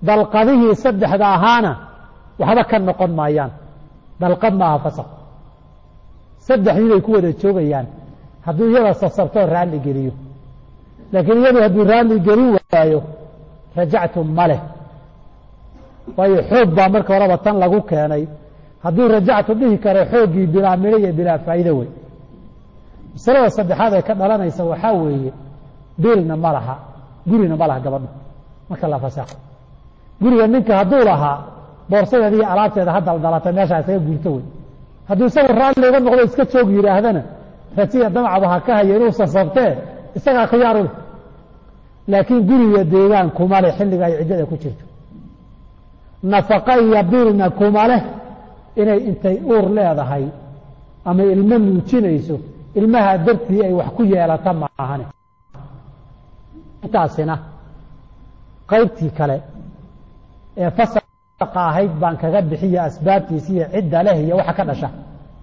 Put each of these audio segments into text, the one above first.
dalqadihii saddexda ahaana waxba ka noqon maayaan dalqad maaha fasaq saddexdii bay ku wada joogayaan hadduu iyada sasabtoo raalli geliyo laakiin iyadu hadduu raalli gelin waayo rajactu ma leh waayo xoog baa marka horeba tan lagu keenay hadduu rajactu dhihi karo xooggii bilaa midho iyo bilaa faa'iido wey masalada saddexaad ee ka dhalanaysa waxaa weeye biilna ma laha gurina ma laha gabadha marka la fasaxo guriga ninka hadduu lahaa boorsadeeda iyo alaabteeda ha daldalatay meeshaa isaga guurto wey hadduu isagu raalli uga noqdo iska joog yidhaahdana ratiya damcaba ha ka hayo inuu sasabtee isagaa khiyaaru leh laakiin guriga deegaan kuma leh xilliga ay ciddada ku jirto nafaqa iyo biilna kuma leh inay intay uur leedahay ama ilmo nuujinayso ilmaha dartii ay wax ku yeelata maahane intaasina qaybtii kale ee fasaqa ahayd baan kaga bixiya asbaabtiisa iyo cidda leh iyo waxa ka dhasha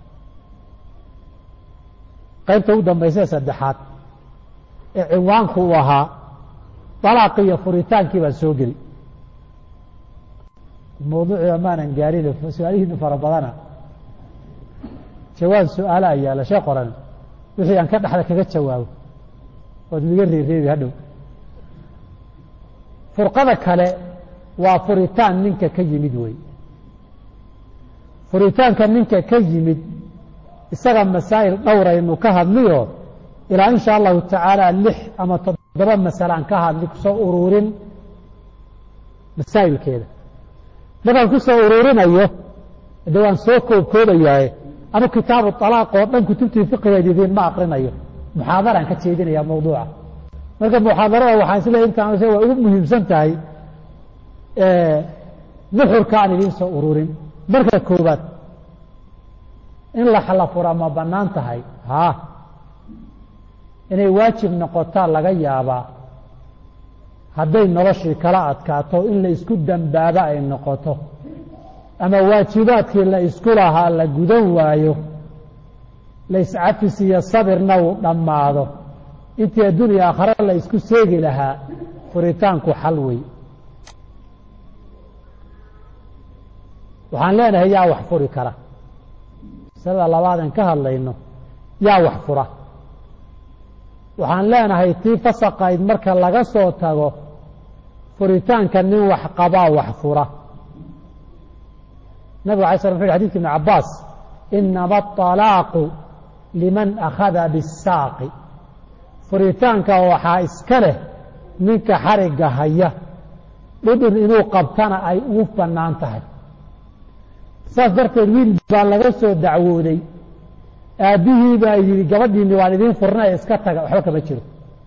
qaybta u dambaysa saddexaad ee cinwaanku uu ahaa dalaaqi iyo furitaankii baan soo geli mawduuciba maanan gaarin su-aalihiinu fara badana jawaab su-aala ayaala shee qoran wixii aan ka dhexda kaga jawaabo ood miga reereebi hadhow furqada kale waa furitaan ninka ka yimid wey furitaanka ninka ka yimid isaga masaa'il dhowraynu ka hadliyo ilaa in sha allahu tacaala lix ama toddoba masale aan ka hadli kusoo ururin masaa'ilkeeda markaan ku soo ururinayo de waan soo koobkoobayaaye anu kitaabu alaaq oo dhan kutubtii fiqigeed idiin ma akrinayo muxaadaraan ka jeedinaya mawduuca marka muxaadarada waxaan isleey intaan waa ugu muhiimsan tahay nuxurka aan idiin soo ururin marka koobaad in laxla fura ma bannaan tahay haa inay waajib noqotaa laga yaabaa hadday noloshii kala adkaato in la isku dambaaba ay noqoto ama waajibaadkii la isku lahaa la gudan waayo la iscafis iyo sabirna uu dhammaado intii adduuniya aakhare la isku seegi lahaa furitaanku xal wey waxaan leenahay yaa wax furi kara masalada labaadan ka hadlayno yaa wax fura waxaan leenahay tii fasaqayd marka laga soo tago furitaanka nin wax qabaa wax fura nabig alay sla uu xadidka ibn cabaas inama aطalaaqu liman akhada bisaaqi furitaanka waxaa iska leh ninka xarigga haya dhudhun inuu qabtana ay ugu bannaan tahay saas darteed wiil baa laga soo dacwooday aabbihii baa yidhi gabadhiini waan idiin furnay iska taga waxba kama jiro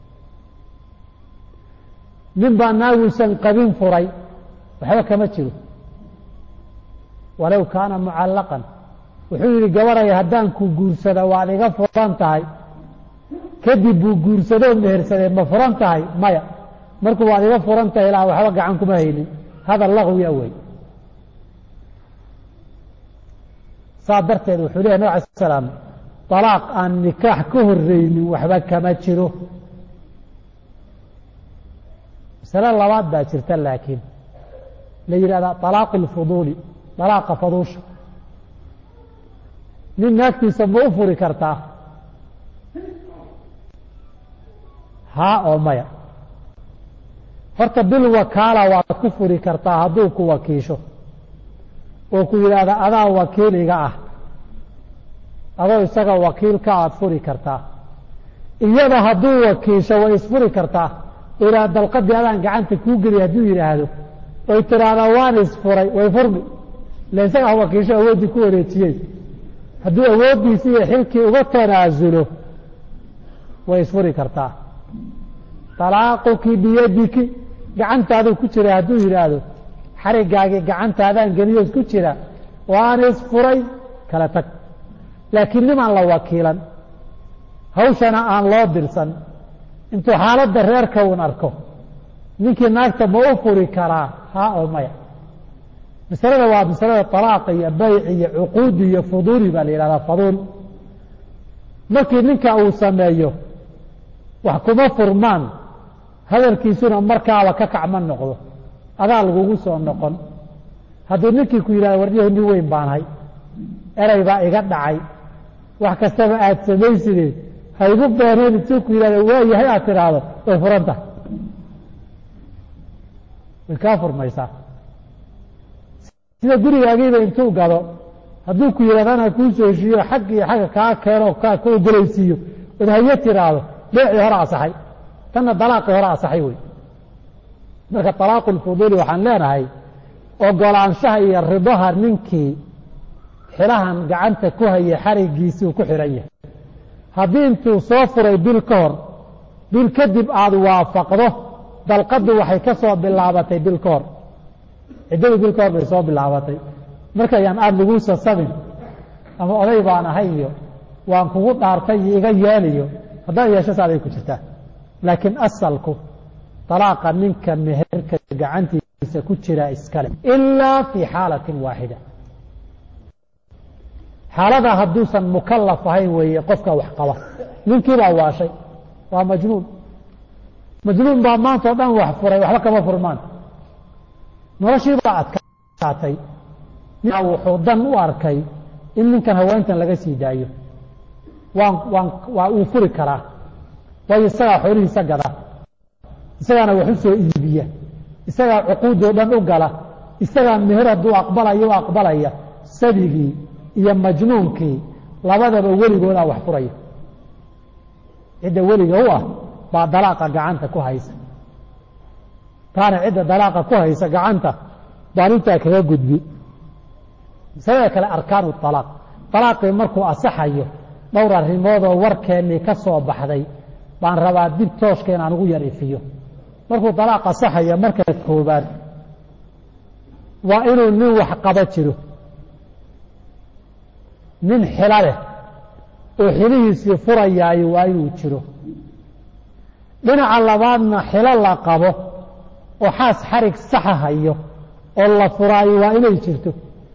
nin baa naaguusan qabin furay waxba kama jiro walow kaana mucallaqan wuxuu yidhi gabaday haddaan ku guursada waad iga furan tahay kadib buu guursadoo mehersadee ma furan tahay maya markuu waad iga furan tahay ilaa waxba gacan kuma haynin hadal laqwi awey saa darteed wuxuu leeyahy nab ala salaam alaaq aan nikaax ka horeynin waxba kama jiro masale labaad baa jirta laakiin la yidhahda alaaqu اlfuduuli alaaqa faduusha nin naagtiisa ma u furi kartaa haa oo maya horta bil wakaala waad ku furi kartaa hadduu ku wakiisho oo ku yidhaahda adaa wakiiliga ah adoo isaga wakiilka aad furi kartaa iyada hadduu wakiisho way isfuri kartaa ilaa dalqadii adaan gacanta kuu geliy hadduu yidhaahdo oy tiraahdaa waan isfuray way furmi ila isagaa wakiisho awooddii ku wareejiyey hadduu awooddiisi iyo xilkii uga tanaasulo way isfuri kartaa talaaquki biyadiki gacantaaduu ku jira hadduu yidhaahdo xarigaagii gacantaadaan geliyo isku jira waan isfuray kala tag laakiin nimaan la wakiilan hawshana aan loo dirsan intuu xaaladda reerka uun arko ninkii naagta ma u furi karaa haa oo maya masalada waa masalada طalaaqa iyo bayc iyo cuquudi iyo fuduuli baa la yihahdaa faduul markii ninka uu sameeyo wax kuma furmaan hadalkiisuna markaaba ka kacma noqdo adaa lagugu soo noqon hadduu ninkii ku yidhahdo warniyahu nin weyn baanahay erey baa iga dhacay wax kastaba aad samayside haygu beeneen intuu ku yidhahdo waayahay aad tidhaahdo way furanta way kaa furmaysaa sida gurigaagiiba intuu gado hadduu ku yidhahdo anaa kuu soo heshiiyo xag iyo xagga kaa keeno kaa ka ogolaysiiyo ood haye tiraahdo beecii hore asaxay tanna dalaaqii hore asaxay wey marka talaaqu lfuduuli waxaan leenahay ogolaanshaha iyo ridaha ninkii xilahan gacanta ku hayay xarigiisii uu ku xihan yahay haddii intuu soo furay bil ka hor bil kadib aada waafaqdo dalqaddu waxay ka soo bilaabatay bil ka hor ciddadii bil ka hor bay soo bilaabatay markayaan aada laguu sasabin ama oday baan ahay iyo waan kugu dhaartay iyo iga yeeliyo haddaad yeesho saaday ku jirtaa laakiin asalku dalaaqa ninka meherka gacantiisa ku jira iskale ilaa fii xaalatin waaxida xaalada hadduusan mukalaf ahayn weeye qofka wax qaba ninkiibaa waashay waa majnuun majnuun baa maanta o dhan wax furay waxba kama furmaan noloshiibaa adkaatay wuxuu dan u arkay in ninkan haweentan laga sii daayo waan waan waa uu furi karaa waayo isagaa xoolihiisa gada isagaana wax u soo iibiya isagaa cuquudoo dhan u gala isagaa meher hadduu aqbalayo u aqbalaya sabigii iyo majnuunkii labadaba weligoodaa wax furaya cidda weliga u ah baa dalaaqa gacanta ku haysa taana cidda dalaaqa ku haysa gacanta baan intaa kaga gudbi masalada kale arkaanu alaaq alaaqii markuu asaxayo dhowr arrimoodoo warkeennii ka soo baxday baan rabaa dib tooshka inaan ugu yar ifiyo markuu dalaaq asaxayo marka koobaad waa inuu nin wax qaba jiro nin xilo leh oo xilihiisii furayaayo waa inuu jiro dhinaca labaadna xilo la qabo oo xaas xarig saxa hayo oo la furaayo waa inay jirto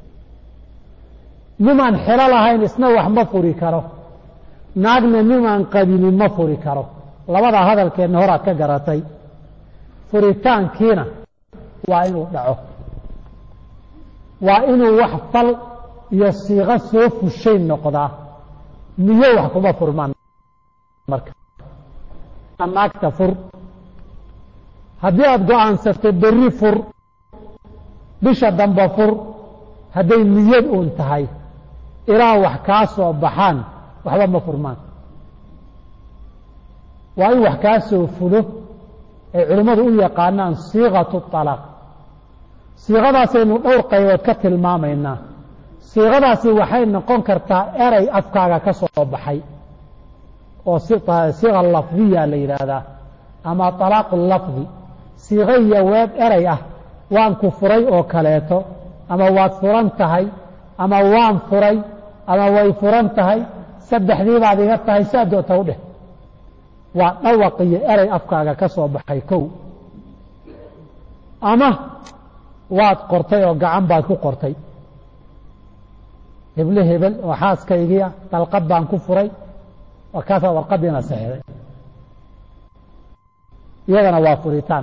nimaan xilo lahayn isna wax ma furi karo naagna nimaan qabinin ma furi karo labadaa hadalkeenna horaad ka garatay furitaankiina waa inuu dhaco waa inuu wax fal iyo siiqo soo fushay noqdaa niyo wax kuma furmaan marka naagta fur haddii aada go-aansato berri fur bisha dambe fur hadday niyad uun tahay ilaa wax kaa soo baxaan waxba ma furmaan waa in wax kaa soo fulo ay culimmadu u yaqaanaan siiqatu alaaq siiqadaasaynu dhowr qaybood ka tilmaamaynaa siiqadaasi waxay noqon kartaa erey afkaaga ka soo baxay oo siiqa lafdiya la yidhaahdaa ama alaaqu lafdi siiqo iyo weeb erey ah waan ku furay oo kaleeto ama waad furan tahay ama waan furay ama way furan tahay saddexdii baad iga tahay saa doonta u dheh waa dhawaq iyo erey afkaaga ka soo baxay kow ama waad qortay oo gacan baad ku qortay heble hebel oo xaaskaygiia dalqad baan ku furay kaasaa warqadiina saxday iyadana waa furitaan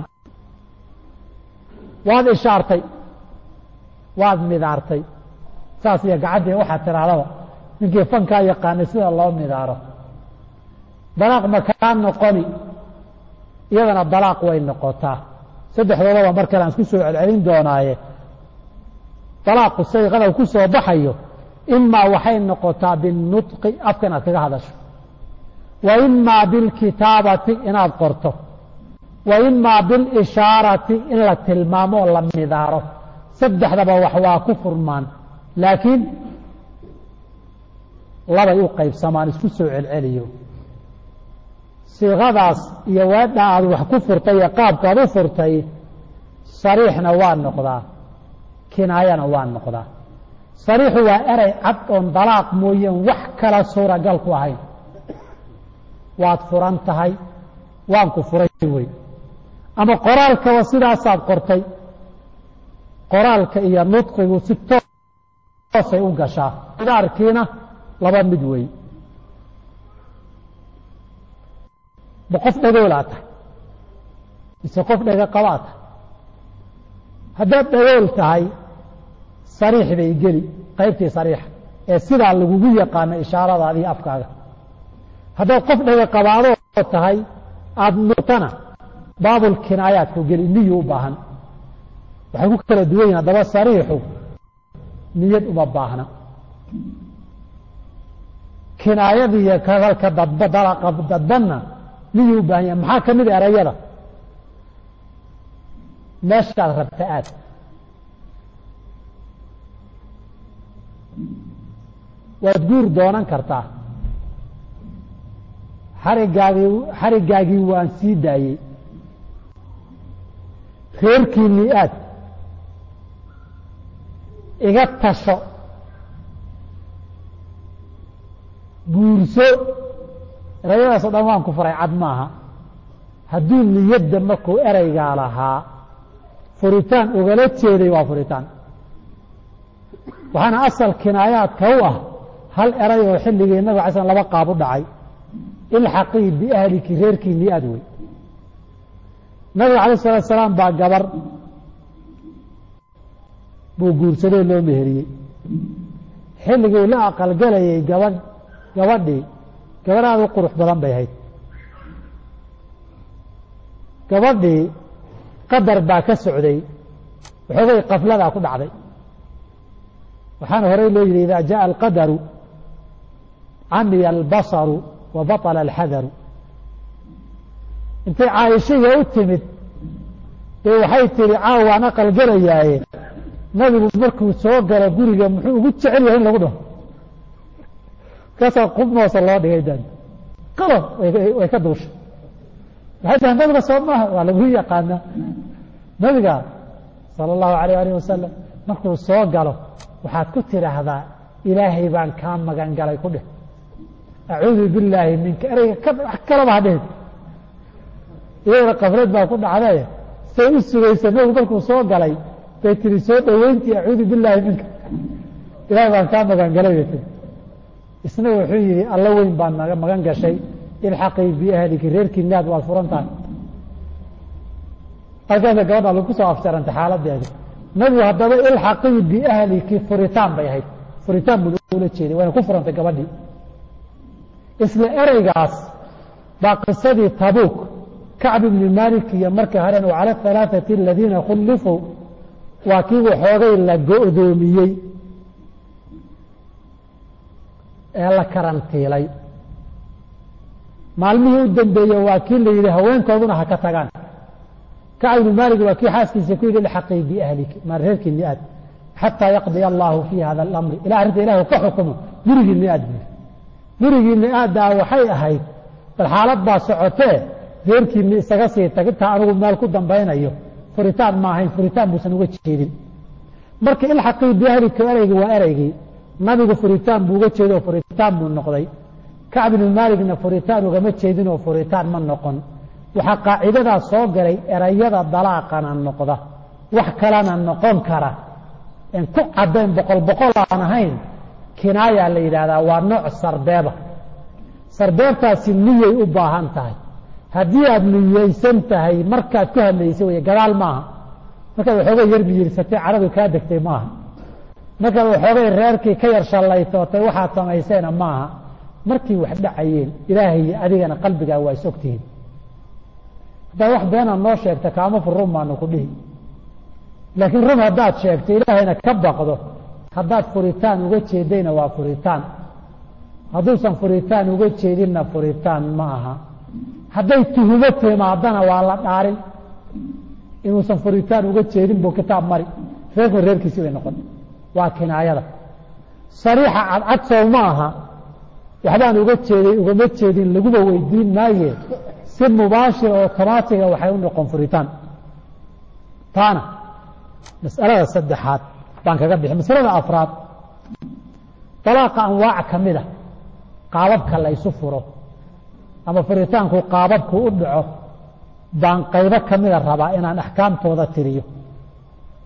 waad ishaartay waad midaartay saas iyo gacantii waxaad tidhaahdaba ninkii fankaa yaqaanay sida loo midaaro dalaaq ma kaa noqoni iyadana dalaaq way noqotaa saddexdoodaba mar kale aan isku soo celcelin doonaaye dalaaqu sayqada ku soo baxayo imaa waxay noqotaa binnutqi afka inaad kaga hadasho wa imaa bilkitaabati inaad qorto wa imaa bilishaarati in la tilmaamo oo la midaaro saddexdaba wax waa ku furmaan laakiin labay u qaybsamaan isku soo celceliyo siiqadaas iyo weedha aad wax ku furtay iyo qaabkaad u furtay sariixna waa noqdaa kinaayana waa noqdaa sariixu waa erey cad oon dalaaq mooyeen wax kala suuragal ku ahayn waad furan tahay waan ku furay wey ama qoraalkaba sidaasaad qortay qoraalka iyo nudqigu si toosay u gashaa idaarkiina laba mid wey ma qof dhagoolaa tahay mise qof dhega qabaa tahay haddaad dhagool tahay sariix bay geli qaybtii sariixa ee sidaa lagugu yaqaano ishaaradaadii afkaaga haddaad qof dhaga qabaadoo tahay aada nuqtana baabul kinaayaadku geli niyu u baahan waxay ku kala duwan yihin haddaba sariixu niyad uma baahna kinaayadiiyo kagalka dadbanna niyuu u baahan yahay maxaa ka mid a erayada meeshaad rabta aad waad guur doonan kartaa xarigaagii xarigaagii waan sii daayey reerkiinii aad iga tasho guurso erayadaasoo dhan waan ku faray cad maaha hadduu niyadda markuu ereygaa lahaa furitaan ugala jeeday waa furitaan waxaana asal kinaayaadka u ah hal eray oo xilligii nabig alay slam laba qaab u dhacay ilxaqii biahliki reerkiinii aad wey nabiga alayh salatu salaam baa gabar buu guursadoo loo meheriyey xilligii la aqalgelayay gabadh gabadhii gabadh aada u qurux badan bay ahayd gabadhii qadar baa ka socday waxoogay kafladaa ku dhacday waxaana horey loo yidhi idaa jaءa alqadaru camiya albasaru wa baطla alxadaru intay caaishaya u timid dee waxay tihi caaw waan aqalgelayaaye nabigu markuu soo galo guriga muxuu ugu jecel yahay in lagu dhaho kaasaa qubnoosa loo dhigay dan qalo way ka duushay waxay tahay nabiga soo maaha waa lagu yaqaanaa nabiga sala allahu alayh alih wasalam markuu soo galo waxaad ku tidhaahdaa ilaahay baan kaa magan galay ku dheh acuudu billaahi minka ereyga wax kalaba ha dhihin iyadana kaflad baa ku dhacday say u sugaysa nabigu markuu soo galay bay tihi soo dhoweyntii acuudu billaahi minka ilaahay baan kaa magan galay bay tii isna wuxuu yihi alla weyn baan naga magan gashay ilxaqii biahliki reerkii naad waad furan tahay halkaasa gabadha lagu soo afjarantay xaaladeeda nabigu haddaba ilxaqii biahliki furitaan bay ahayd furitaan buu ula jeeday wayna ku furantay gabadhii isla ereygaas baa qisadii tabuuk kacb ibni malik iyo markii haren cala alaaثati aladiina khulifuu waa kii waxoogay la go'doomiyey ee la karantiilay maalmihii u dambeeye waa kii la yidhi haweenkooduna ha ka tagaan kacb ibni malik waa kii xaaskiisa ku yidhi ilxaqii biahliki ma reerkiini aad xataa yaqdiya allahu fii hada alamri ila arrinta ilahu ka xukumo gurigiini aad bui gurigiini aaddaa waxay ahayd bal xaalad baa socotee reerkiini isaga sii tag intaa anigu meel ku dambaynayo furitaan ma ahayn furitaan buusan uga jeedin marka ilxaqii biahlika ereygii waa ereygii nabigu furitaan buu uga jeedo oo furitaan buu noqday kacb ibnu maaligna furitaan ugama jeedin oo furitaan ma noqon waxaa qaacidadaa soo galay erayada dalaaqana noqda wax kalena noqon kara en ku caddayn boqol boqol aan ahayn kinaayaa la yidhaahdaa waa nooc sarbeeba sarbeebtaasi niyay u baahan tahay haddii aad niyeysan tahay markaad ku hadlaysay wey gadaal maaha markaad waxoogay yar biyirsatay caradu kaa degtay maaha markaad waxoogay reerkii ka yar shallaytootay waxaad samayseena maaha markii wax dhacayeen ilaahay iyo adigana qalbigaa waa is ogtihiin haddaad wax beenaad noo sheegta kaama fur run baanu ku dhihi laakiin run haddaad sheegto ilaahayna ka baqdo haddaad furitaan uga jeedayna waa furitaan hadduusan furitaan uga jeedinna furitaan ma aha hadday tuhumo timaadana waa la dhaarin inuusan furitaan uga jeedin buu kitaab mari reerku reerkiisi bay noqon waa kinaayada sariixa cadcad sow ma aha waxbaan uga jeeday ugama jeedin laguba weydiin maaye si mubaashir oo otomaatiga waxay u noqon furitaan taana mas'alada saddexaad baan kaga bixi masalada afraad dalaaqa anwaac ka mid a qaababka la ysu furo ama furitaanku qaababku u dhaco baan qaybo ka mida rabaa inaan axkaamtooda tiriyo